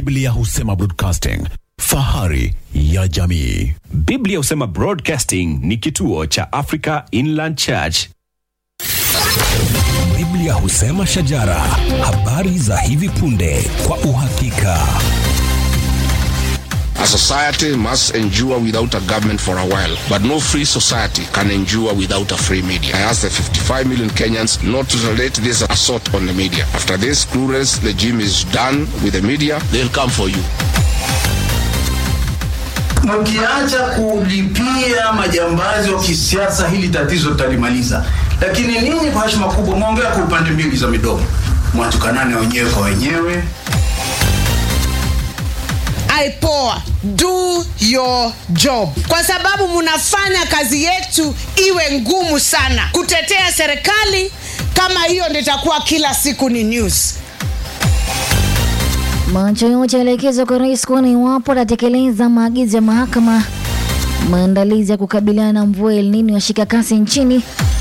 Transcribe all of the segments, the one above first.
Biblia husema broadcasting, fahari ya jamii. Biblia husema Broadcasting ni kituo cha Africa Inland Church. Biblia husema shajara, habari za hivi punde kwa uhakika. A society must endure without a government for a while, but no free society can endure without a free media. I ask the 55 million Kenyans not to tolerate this assault on the media. After this clueless regime is done with the media, they'll come for you. Mkiacha kulipia majambazi wa kisiasa, hili tatizo tutalimaliza. Lakini ninyi kwa heshima kubwa mwaongea kwa upande mbili za midomo, mwatukanane wenyewe kwa wenyewe. IPOA, do your job, kwa sababu mnafanya kazi yetu iwe ngumu sana. Kutetea serikali kama hiyo ndio itakuwa kila siku ni news. Macho yote yaelekezwa kwa rais kuona iwapo atatekeleza maagizo ya mahakama. Maandalizi ya kukabiliana na mvua El Nino yashika kasi nchini.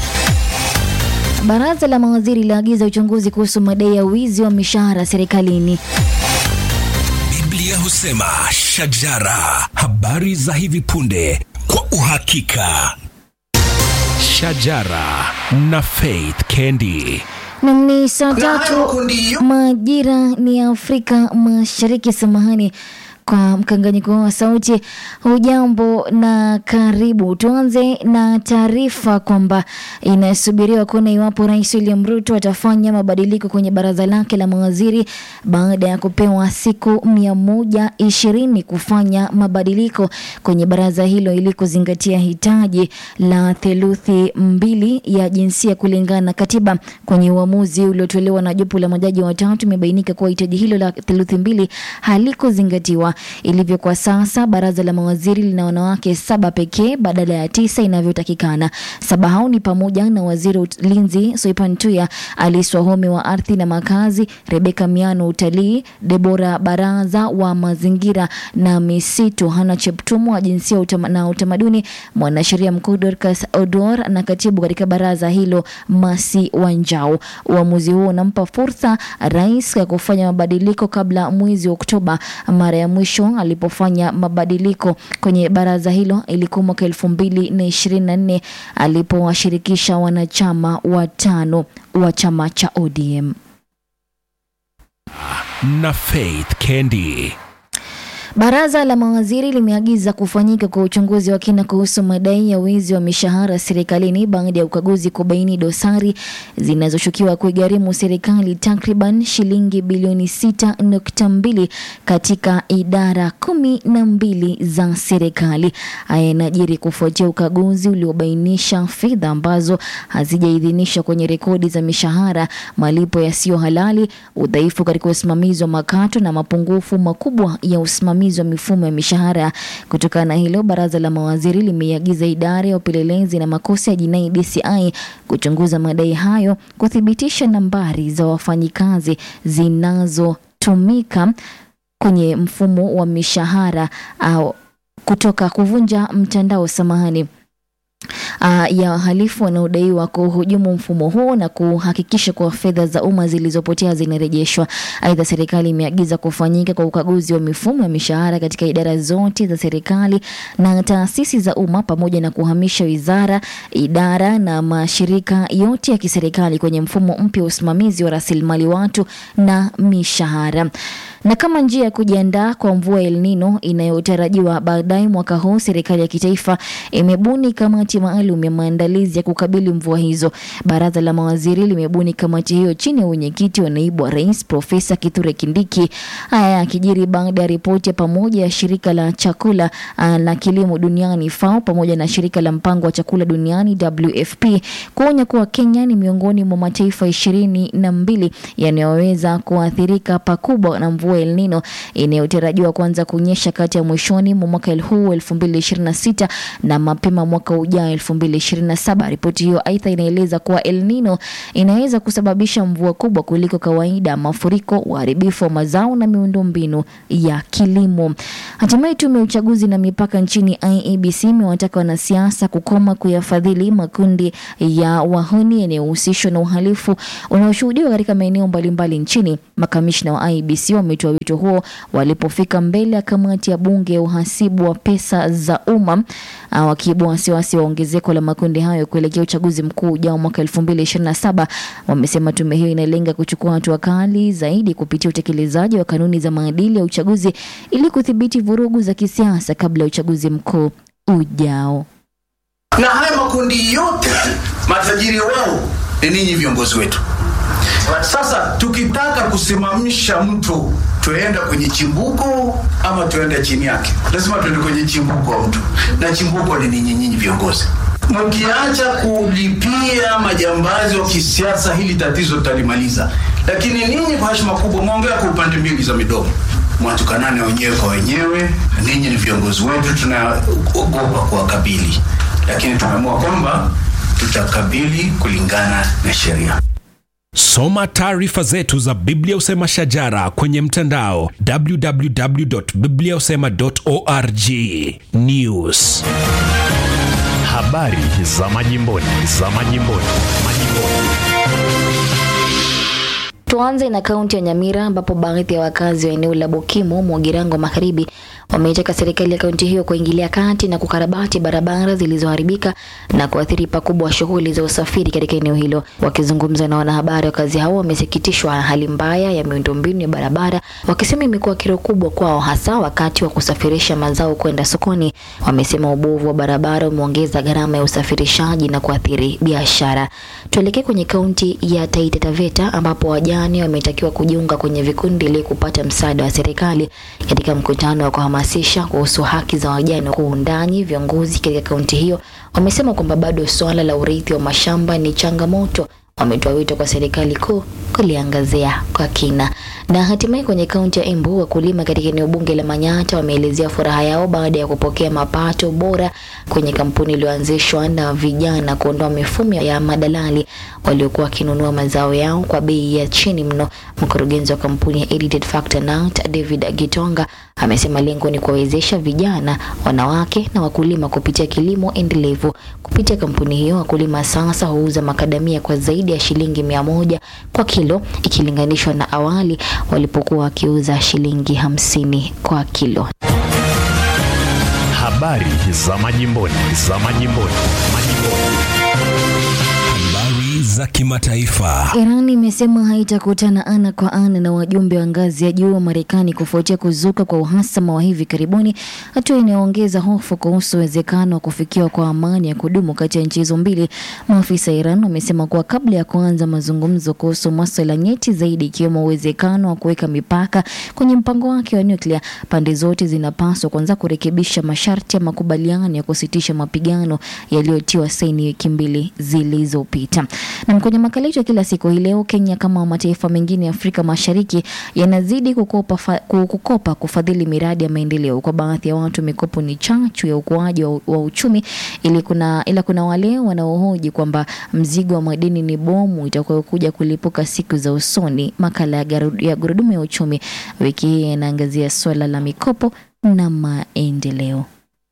Baraza la mawaziri laagiza uchunguzi kuhusu madai ya wizi wa mishahara serikalini. Biblia husema shajara, habari za hivi punde kwa uhakika. Shajara na Faith Kendi. Nam ni saa hayo tatu makundi yo- majira ni ya Afrika Mashariki. Samahani kwa mkanganyiko wa sauti. Hujambo na karibu. Tuanze na taarifa kwamba inasubiriwa kuona iwapo Rais William Ruto atafanya mabadiliko kwenye baraza lake la mawaziri baada ya kupewa siku mia moja ishirini kufanya mabadiliko kwenye baraza hilo ili kuzingatia hitaji la theluthi mbili ya jinsia kulingana na katiba. Kwenye uamuzi uliotolewa na jopo la majaji watatu, imebainika kuwa hitaji hilo la theluthi mbili halikuzingatiwa. Ilivyo kwa sasa, baraza la mawaziri lina wanawake saba pekee badala ya tisa inavyotakikana. Saba hao ni pamoja na waziri wa ulinzi Soipan Tuya, Alice Wahome wa ardhi na makazi, Rebeka Miano utalii, Debora Baraza wa mazingira na misitu, Hana Cheptumo wa jinsia utama, na utamaduni, mwanasheria mkuu Dorcas Odor na katibu katika baraza hilo Masi Wanjau. Uamuzi huo unampa fursa rais ya kufanya mabadiliko kabla mwezi Oktoba. Mara ya mwisho alipofanya mabadiliko kwenye baraza hilo ilikuwa mwaka elfu mbili na ishirini na nne alipowashirikisha wanachama watano wa chama cha ODM. Na Faith Kendi. Baraza la mawaziri limeagiza kufanyika kwa uchunguzi wa kina kuhusu madai ya wizi wa mishahara serikalini baada ya ukaguzi kubaini dosari zinazoshukiwa kuigharimu serikali takriban shilingi bilioni 6.2 katika idara kumi na mbili za serikali. Haya yanajiri kufuatia ukaguzi uliobainisha fedha ambazo hazijaidhinishwa kwenye rekodi za mishahara, malipo yasiyo halali, udhaifu katika usimamizi wa makato na mapungufu makubwa ya usimamizi wa mifumo ya mishahara. Kutokana na hilo, baraza la mawaziri limeiagiza idara ya upelelezi na makosa ya jinai DCI kuchunguza madai hayo, kuthibitisha nambari za wafanyikazi zinazotumika kwenye mfumo wa mishahara au kutoka kuvunja mtandao samahani uh, ya wahalifu wanaodaiwa kuhujumu mfumo huo na kuhakikisha kuwa fedha za umma zilizopotea zinarejeshwa. Aidha, serikali imeagiza kufanyika kwa ukaguzi wa mifumo ya mishahara katika idara zote za serikali na taasisi za umma pamoja na kuhamisha wizara, idara na mashirika yote ya kiserikali kwenye mfumo mpya wa usimamizi wa rasilimali watu na mishahara. Na kama njia ya kujiandaa kwa mvua El Nino inayotarajiwa baadaye mwaka huu, serikali ya kitaifa imebuni kamati maalum ya maandalizi ya kukabili mvua hizo. Baraza la mawaziri limebuni kamati hiyo chini ya wenyekiti wa naibu wa rais Profesa Kithure Kindiki. Haya yakijiri baada ya ripoti ya pamoja ya shirika la chakula uh, na kilimo duniani FAO pamoja na shirika la mpango wa chakula duniani WFP kuonya kuwa Kenya ni miongoni mwa mataifa ishirini na mbili yanayoweza kuathirika pakubwa na mvua El Nino inayotarajiwa kuanza kunyesha kati ya mwishoni mwa mwaka huu 2026 na mapema mwaka ujao 2027. Ripoti hiyo aidha inaeleza kuwa El Nino inaweza kusababisha mvua kubwa kuliko kawaida, mafuriko, uharibifu wa mazao na miundombinu ya kilimo. Hatimaye tume ya uchaguzi na mipaka nchini IEBC imewataka wanasiasa kukoma kuyafadhili makundi ya wahuni yanayohusishwa na uhalifu unaoshuhudiwa katika maeneo mbalimbali nchini. Makamishna wa IEBC wametumia wametoa wito huo walipofika mbele ya kamati ya bunge ya uhasibu wa pesa za umma uh, wakiibua wasiwasi wa ongezeko la makundi hayo kuelekea uchaguzi mkuu ujao mwaka 2027. Wamesema tume hiyo inalenga kuchukua hatua kali zaidi kupitia utekelezaji wa kanuni za maadili ya uchaguzi ili kudhibiti vurugu za kisiasa kabla ya uchaguzi mkuu ujao. na haya makundi yote matajiri wao ni ninyi viongozi wetu. Sasa tukitaka kusimamisha mtu, tuenda kwenye chimbuko ama tuende chini yake? Lazima tuende kwenye chimbuko wa mtu, na chimbuko ni ninyi, nyinyi viongozi. Mkiacha kulipia majambazi wa kisiasa, hili tatizo tutalimaliza. Lakini ninyi kwa heshima kubwa, mwongea kwa upande mbili za midomo, mwatukanane wenyewe kwa wenyewe. Ninyi ni viongozi wetu, tunaogopa kuwakabili, lakini tumeamua kwamba tutakabili kulingana na sheria. Soma taarifa zetu za Biblia Usema Shajara kwenye mtandao www.bibliausema.org. News. Habari za majimboni, za majimboni, majimboni. Tuanze na kaunti ya Nyamira ambapo baadhi ya wakazi wa eneo la Bokimo, Mwagirango Magharibi wameitaka serikali ya kaunti hiyo kuingilia kati na kukarabati barabara zilizoharibika na kuathiri pakubwa shughuli za usafiri katika eneo hilo. Wakizungumza na wanahabari, wakazi hao wamesikitishwa na hali mbaya ya miundombinu ya barabara, wakisema imekuwa kero kubwa kwao, hasa wakati wa kusafirisha mazao kwenda sokoni. Wamesema ubovu wa barabara umeongeza gharama ya usafirishaji na kuathiri biashara. Tuelekee kwenye kaunti ya Taita Taveta ambapo wajane wametakiwa kujiunga kwenye vikundi ili kupata msaada wa serikali katika mkutano wa kuhamasisha kuhusu haki za wajane kwa undani. Viongozi katika kaunti hiyo wamesema kwamba bado suala la urithi wa mashamba ni changamoto. Wametoa wito kwa serikali kuu kuliangazia kwa kina. Na hatimaye kwenye kaunti ya Embu, wakulima katika eneo bunge la Manyata wameelezea furaha yao baada ya kupokea mapato bora kwenye kampuni iliyoanzishwa na vijana kuondoa mifumo ya madalali waliokuwa wakinunua mazao yao kwa bei ya chini mno. Mkurugenzi wa kampuni ya Edited Factor Nut, David Gitonga amesema lengo ni kuwawezesha vijana, wanawake na wakulima kupitia kilimo endelevu. Kupitia kampuni hiyo, wakulima sasa huuza makadamia kwa zaidi ya shilingi mia moja kwa kilo ikilinganishwa na awali walipokuwa wakiuza shilingi hamsini kwa kilo. Habari za majimboni, za majimboni, majimboni. Habari za kimataifa. Iran imesema haitakutana ana kwa ana na wajumbe wa ngazi ya juu wa Marekani kufuatia kuzuka kwa uhasama wa hivi karibuni, hatua inayoongeza hofu kuhusu uwezekano wa kufikiwa kwa amani ya kudumu kati ya nchi hizo mbili. Maafisa wa Iran wamesema kuwa kabla ya kuanza mazungumzo kuhusu masuala nyeti zaidi, ikiwemo uwezekano wa kuweka mipaka kwenye mpango wake wa nyuklia, pande zote zinapaswa kwanza kurekebisha masharti ya makubaliano ya kusitisha mapigano yaliyotiwa saini wiki mbili zilizopita. Na kwenye makala yetu ya kila siku hii leo, Kenya kama mataifa mengine ya Afrika Mashariki yanazidi kukopa, fa, kukopa kufadhili miradi ya maendeleo. Kwa baadhi ya watu, mikopo ni chachu ya ukuaji wa, wa uchumi, ili kuna, ila kuna wale wanaohoji kwamba mzigo wa madeni ni bomu itakayokuja kulipuka siku za usoni. Makala ya, garu, ya gurudumu ya uchumi wiki hii yanaangazia suala la mikopo na maendeleo.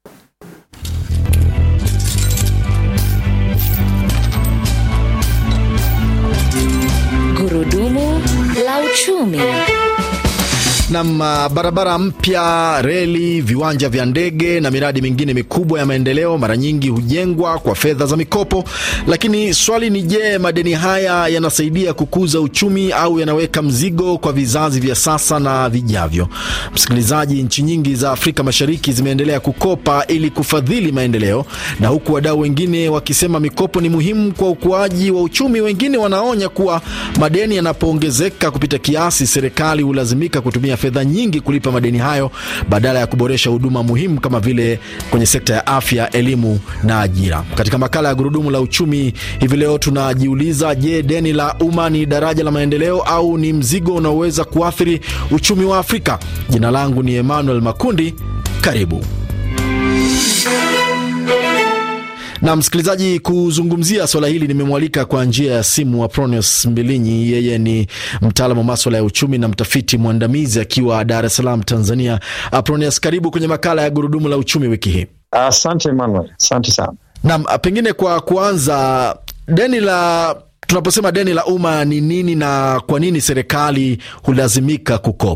Gurudumu la uchumi. Nam, barabara mpya, reli, viwanja vya ndege na miradi mingine mikubwa ya maendeleo mara nyingi hujengwa kwa fedha za mikopo. Lakini swali ni je, madeni haya yanasaidia kukuza uchumi au yanaweka mzigo kwa vizazi vya sasa na vijavyo? Msikilizaji, nchi nyingi za Afrika Mashariki zimeendelea kukopa ili kufadhili maendeleo, na huku wadau wengine wakisema mikopo ni muhimu kwa ukuaji wa uchumi, wengine wanaonya kuwa madeni yanapoongezeka kupita kiasi, serikali hulazimika kutumia fedha nyingi kulipa madeni hayo badala ya kuboresha huduma muhimu kama vile kwenye sekta ya afya, elimu na ajira. Katika makala ya gurudumu la uchumi hivi leo tunajiuliza, je, deni la umma ni daraja la maendeleo au ni mzigo unaoweza kuathiri uchumi wa Afrika? Jina langu ni Emmanuel Makundi, karibu. Na msikilizaji, kuzungumzia swala hili nimemwalika kwa njia ya simu Apronius Mbilinyi. Yeye ni mtaalamu wa maswala ya uchumi na mtafiti mwandamizi akiwa Dar es Salaam, Tanzania. Apronius, karibu kwenye makala ya gurudumu la uchumi wiki hii. Asante uh, Emmanuel, asante sana. Naam, pengine kwa kuanza, deni la tunaposema deni la umma ni nini na kwa nini serikali hulazimika kukopa?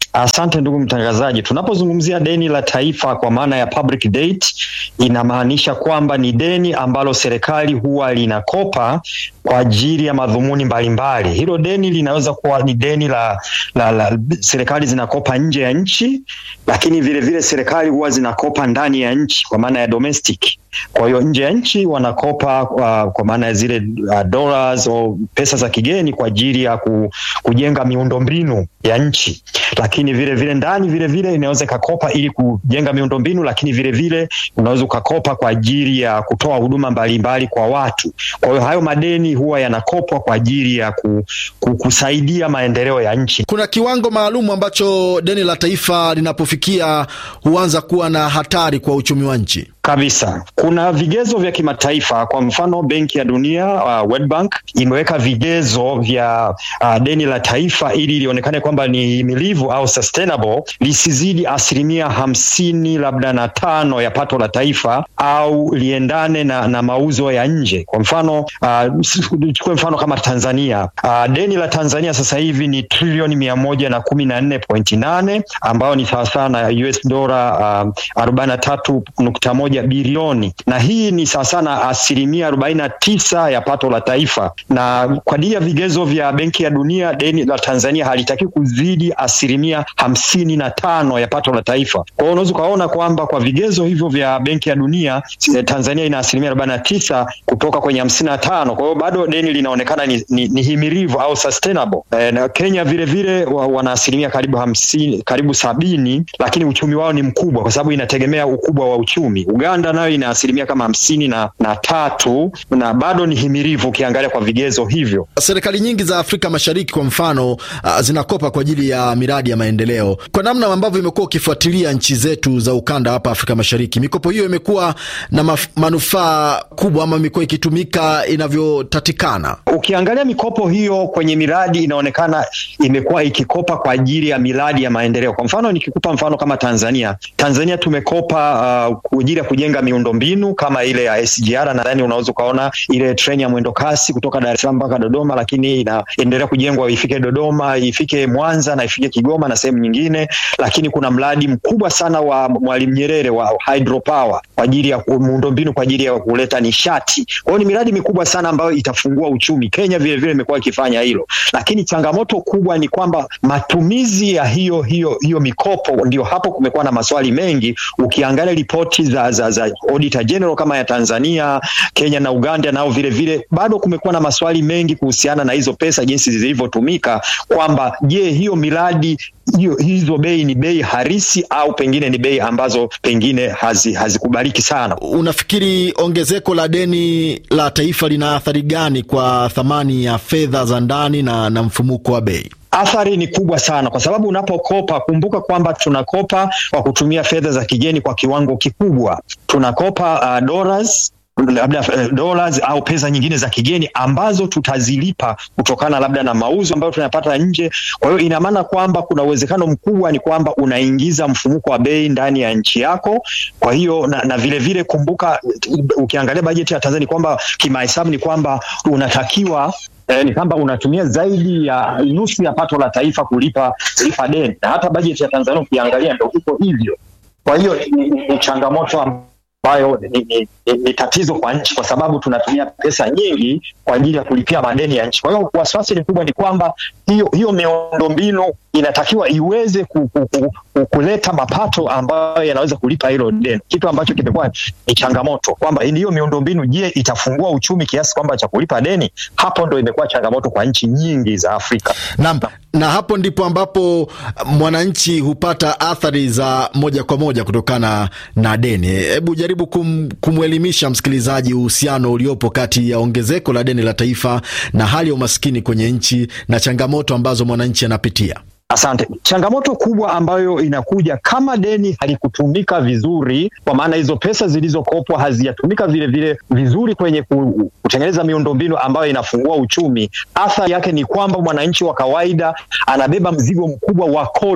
Asante ndugu mtangazaji. Tunapozungumzia deni la taifa kwa maana ya public debt, inamaanisha kwamba ni deni ambalo serikali huwa linakopa kwa ajili ya madhumuni mbalimbali. Hilo deni linaweza kuwa ni deni la, la, la serikali zinakopa nje ya nchi, lakini vile vile serikali huwa zinakopa ndani ya nchi kwa maana ya domestic. Kwa hiyo nje ya nchi wanakopa uh, kwa maana ya zile uh, dollars au pesa za kigeni kwa ajili ya ku, kujenga miundombinu ya nchi, lakini vile vile ndani vile vile inaweza ikakopa ili kujenga miundombinu, lakini vile vile unaweza ukakopa kwa ajili ya kutoa huduma mbalimbali kwa watu. Kwa hiyo hayo madeni huwa yanakopwa kwa ajili ya ku, ku, kusaidia maendeleo ya nchi. Kuna kiwango maalum ambacho deni la taifa linapofikia huanza kuwa na hatari kwa uchumi wa nchi kabisa. Kuna vigezo vya kimataifa. Kwa mfano, Benki ya Dunia uh, World Bank imeweka vigezo vya uh, deni la taifa ili lionekane kwamba ni himilivu au sustainable, lisizidi asilimia hamsini labda na tano ya pato la taifa au liendane na, na mauzo ya nje. Kwa mfano tuchukue uh, mfano kama Tanzania uh, deni la Tanzania sasa hivi ni trilioni mia moja na kumi na nne pointi nane ambayo ni sawasawa na US dola uh, arobaini na tatu nukta moja bilioni na hii ni sawasawa na asilimia arobaini na tisa ya pato la taifa, na kwa ajili ya vigezo vya Benki ya Dunia deni la Tanzania halitaki kuzidi asilimia hamsini na tano ya pato la taifa. Kwa hiyo unaweza ukaona kwamba kwa vigezo hivyo vya Benki ya Dunia Tanzania ina asilimia arobaini na tisa kutoka kwenye hamsini na tano. Kwa hiyo bado deni linaonekana ni, ni, ni himilivu au sustainable. E, na Kenya vile vile wa, wana asilimia karibu hamsini, karibu sabini, lakini uchumi wao ni mkubwa kwa sababu inategemea ukubwa wa uchumi. Uganda nayo ina asilimia kama hamsini na, na tatu na bado ni himilivu ukiangalia kwa vigezo hivyo. Serikali nyingi za Afrika Mashariki kwa mfano uh, zinakopa kwa ajili ya miradi ya maendeleo. Kwa namna ambavyo imekuwa ukifuatilia nchi zetu za ukanda hapa Afrika Mashariki, mikopo hiyo imekuwa na manufaa kubwa ama imekuwa ikitumika inavyotatikana? Ukiangalia mikopo hiyo kwenye miradi inaonekana imekuwa ikikopa kwa ajili ya miradi ya maendeleo. Kwa mfano nikikupa mfano kama Tanzania, Tanzania tumekopa uh, kwa ajili ya kujenga miundombinu kama ile ya SGR. Nadhani unaweza ukaona ile treni ya mwendo kasi kutoka Dar es Salaam mpaka Dodoma, lakini inaendelea kujengwa ifike Dodoma, ifike Mwanza na ifike Kigoma na sehemu nyingine. Lakini kuna mradi mkubwa sana wa Mwalimu Nyerere wa hydropower kwa ajili ya miundombinu kwa ajili ya kuleta nishati. Kwa hiyo ni miradi mikubwa sana ambayo itafungua uchumi. Kenya vile vile imekuwa ikifanya hilo, lakini changamoto kubwa ni kwamba matumizi ya hiyo hiyo hiyo mikopo, ndio hapo kumekuwa na maswali mengi. Ukiangalia ripoti za, za, za Auditor General kama ya Tanzania, Kenya na Uganda, nao vile vile bado kumekuwa na maswali mengi kuhusiana na hizo pesa jinsi zilivyotumika, kwamba je, hiyo miradi hiyo hizo bei ni bei harisi au pengine ni bei ambazo pengine hazikubaliki hazi sana. Unafikiri ongezeko la deni la taifa lina athari gani kwa thamani ya fedha za ndani na, na mfumuko wa bei? Athari ni kubwa sana kwa sababu unapokopa, kumbuka kwamba tunakopa kwa kutumia fedha za kigeni kwa kiwango kikubwa. Tunakopa uh, dollars labda uh, dollars au pesa nyingine za kigeni ambazo tutazilipa kutokana labda na mauzo ambayo tunayapata nje. Kwa hiyo ina maana kwamba kuna uwezekano mkubwa ni kwamba unaingiza mfumuko wa bei ndani ya nchi yako. Kwa hiyo na, na vile vile kumbuka, ukiangalia bajeti ya Tanzania kwamba kimahesabu ni kwamba unatakiwa Eh, ni kwamba unatumia zaidi ya nusu ya pato la taifa kulipa kulipa deni, na hata bajeti ya Tanzania ukiangalia ndio iko hivyo. Kwa hiyo ni, ni, ni changamoto ambayo ni, ni, ni, ni tatizo kwa nchi, kwa sababu tunatumia pesa nyingi kwa ajili ya kulipia madeni ya nchi. Kwa hiyo wasiwasi ni kubwa ni kwamba hiyo hiyo miundombinu inatakiwa iweze ku, ku, ku, ku, kuleta mapato ambayo yanaweza kulipa hilo deni, kitu ambacho kimekuwa ni changamoto kwamba hiyo miundombinu, je, itafungua uchumi kiasi kwamba cha kulipa deni? Hapo ndo imekuwa changamoto kwa nchi nyingi za Afrika na, na hapo ndipo ambapo mwananchi hupata athari za moja kwa moja kutokana na deni. Hebu jaribu kum, kumwelimisha msikilizaji uhusiano uliopo kati ya ongezeko la deni la taifa na hali ya umaskini kwenye nchi na changamoto ambazo mwananchi anapitia. Asante. Changamoto kubwa ambayo inakuja kama deni halikutumika vizuri, kwa maana hizo pesa zilizokopwa hazijatumika vile vile vizuri kwenye kutengeneza miundombinu ambayo inafungua uchumi, athari yake ni kwamba mwananchi wa kawaida anabeba mzigo mkubwa wa kodi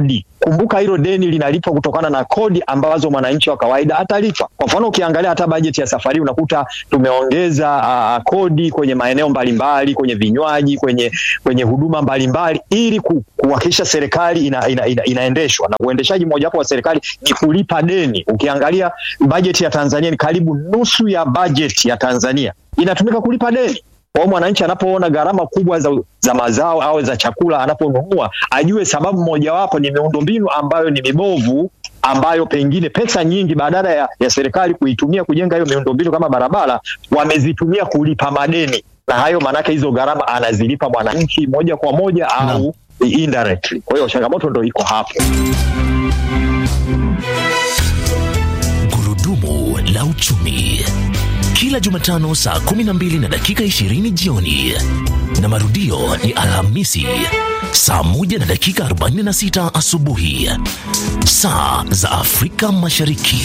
kumbuka hilo deni linalipwa kutokana na kodi ambazo mwananchi wa kawaida atalipa. Kwa mfano, ukiangalia hata bajeti ya safari unakuta tumeongeza uh, kodi kwenye maeneo mbalimbali, kwenye vinywaji, kwenye kwenye huduma mbalimbali ili ku, kuhakikisha serikali ina, ina, ina, inaendeshwa na uendeshaji mojawapo wa serikali ni kulipa deni. Ukiangalia bajeti ya Tanzania ni karibu nusu ya bajeti ya Tanzania inatumika kulipa deni. Kwa hiyo mwananchi anapoona gharama kubwa za, za mazao au za chakula anaponunua, ajue sababu mojawapo ni miundombinu ambayo ni mibovu, ambayo pengine pesa nyingi badala ya, ya serikali kuitumia kujenga hiyo miundombinu kama barabara, wamezitumia kulipa madeni, na hayo maanake hizo gharama anazilipa mwananchi moja kwa moja au indirectly. Kwa hiyo changamoto ndo iko hapo. Gurudumu la uchumi kila Jumatano saa 12 na dakika 20 jioni na marudio ni Alhamisi saa 1 na dakika 46 asubuhi saa za Afrika Mashariki.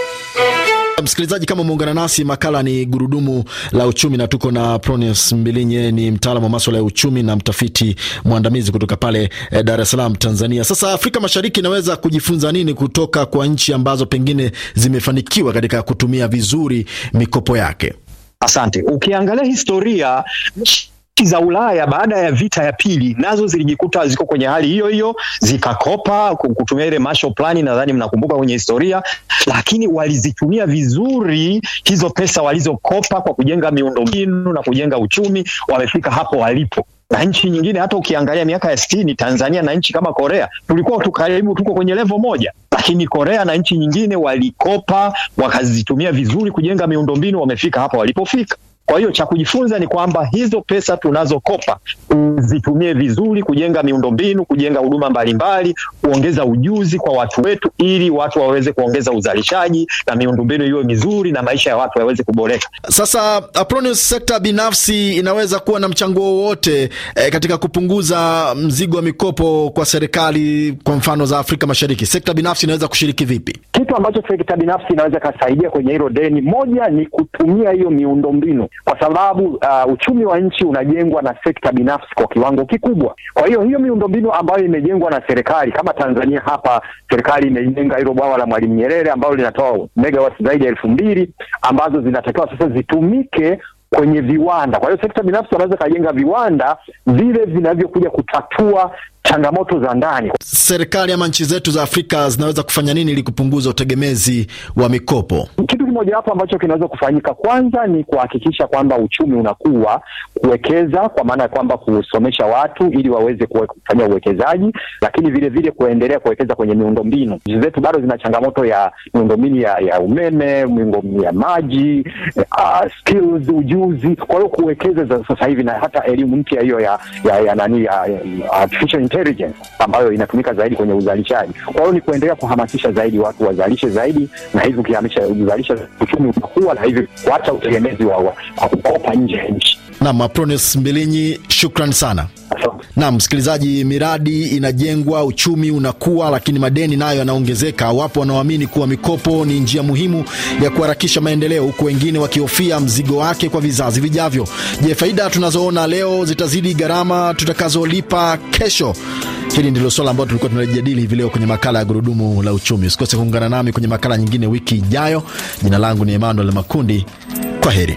Msikilizaji, kama umeungana nasi, makala ni gurudumu la uchumi, na tuko na Pronius Mbilinye, ni mtaalamu wa maswala ya uchumi na mtafiti mwandamizi kutoka pale eh, Dar es Salaam, Tanzania. Sasa Afrika Mashariki inaweza kujifunza nini kutoka kwa nchi ambazo pengine zimefanikiwa katika kutumia vizuri mikopo yake? Asante. Ukiangalia historia nchi za Ulaya baada ya vita ya pili nazo zilijikuta ziko kwenye hali hiyo hiyo, zikakopa kutumia ile Marshall Plan, nadhani mnakumbuka kwenye historia, lakini walizitumia vizuri hizo pesa walizokopa kwa kujenga miundombinu na kujenga uchumi, wamefika hapo walipo na nchi nyingine hata ukiangalia miaka ya sitini Tanzania na nchi kama Korea tulikuwa tu karibu tuko kwenye levo moja, lakini Korea na nchi nyingine walikopa wakazitumia vizuri kujenga miundombinu, wamefika hapa walipofika. Kwa hiyo cha kujifunza ni kwamba hizo pesa tunazokopa zitumie vizuri kujenga miundombinu, kujenga huduma mbalimbali, kuongeza ujuzi kwa watu wetu, ili watu waweze kuongeza uzalishaji na miundombinu iwe mizuri na maisha ya watu yaweze kuboreka. Sasa Apronius, sekta binafsi inaweza kuwa na mchango wowote eh, katika kupunguza mzigo wa mikopo kwa serikali, kwa mfano za Afrika Mashariki, sekta binafsi inaweza kushiriki vipi? Kitu ambacho sekta binafsi inaweza ikasaidia kwenye hilo deni, moja ni kutumia hiyo miundombinu kwa sababu uh, uchumi wa nchi unajengwa na sekta binafsi kwa kiwango kikubwa. Kwa hiyo hiyo miundombinu ambayo imejengwa na serikali kama Tanzania hapa, serikali imejenga hilo bwawa la Mwalimu Nyerere ambalo linatoa megawati zaidi ya elfu mbili ambazo zinatakiwa sasa zitumike kwenye viwanda. Kwa hiyo sekta binafsi wanaweza kajenga viwanda vile vinavyokuja kutatua changamoto za ndani. Serikali ama nchi zetu za Afrika zinaweza kufanya nini ili kupunguza utegemezi wa mikopo? Kitu kimojawapo ambacho kinaweza kufanyika kwanza ni kuhakikisha kwamba uchumi unakuwa, kuwekeza kwa maana ya kwamba kusomesha watu ili waweze kufanya uwekezaji, lakini vile vile kuendelea kuwekeza kwenye miundombinu. Nchi zetu bado zina changamoto ya miundombinu ya, ya umeme, miundombinu ya maji, uh, skills, ujuzi. Kwa hiyo kuwekeza za sasa hivi na hata elimu mpya hiyo ya, ya, ya nani ya, ya artificial intelligence ambayo inatumika zaidi kwenye uzalishaji. Kwa hiyo ni kuendelea kuhamasisha zaidi watu wazalishe zaidi, na hivyo ukihamisha uzalisha uchumi unakuwa, na hivyo kuacha utegemezi wa, wa, wa kukopa nje ya nchi. Naam, Apronius Mbilinyi, shukran sana. Naam, msikilizaji, miradi inajengwa, uchumi unakuwa, lakini madeni nayo yanaongezeka. Wapo wanaoamini kuwa mikopo ni njia muhimu ya kuharakisha maendeleo, huku wengine wakihofia mzigo wake kwa vizazi vijavyo. Je, faida tunazoona leo zitazidi gharama tutakazolipa kesho? Hili ndilo swala ambalo tulikuwa tunalijadili hivi leo kwenye makala ya Gurudumu la Uchumi. Usikose kuungana nami kwenye makala nyingine wiki ijayo. Jina langu ni Emmanuel Makundi. Kwa heri.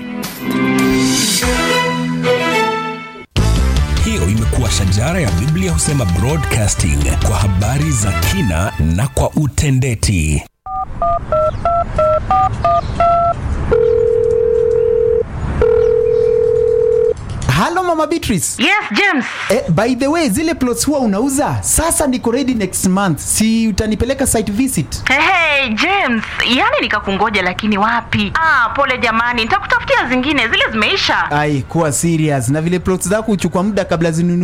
Hiyo imekuwa shajara ya Biblia husema broadcasting kwa habari za kina na kwa utendeti. Halo Mama Beatrice. Yes, James. Eh, by the way, zile plots huwa unauza? Sasa niko ready next month. Si utanipeleka site visit? Hey, hey, James, yani nikakungoja lakini wapi? Ah, pole jamani, nitakutafutia zingine, zile zimeisha. Ai, kuwa serious. Na vile plots zako huchukua muda kabla zinunue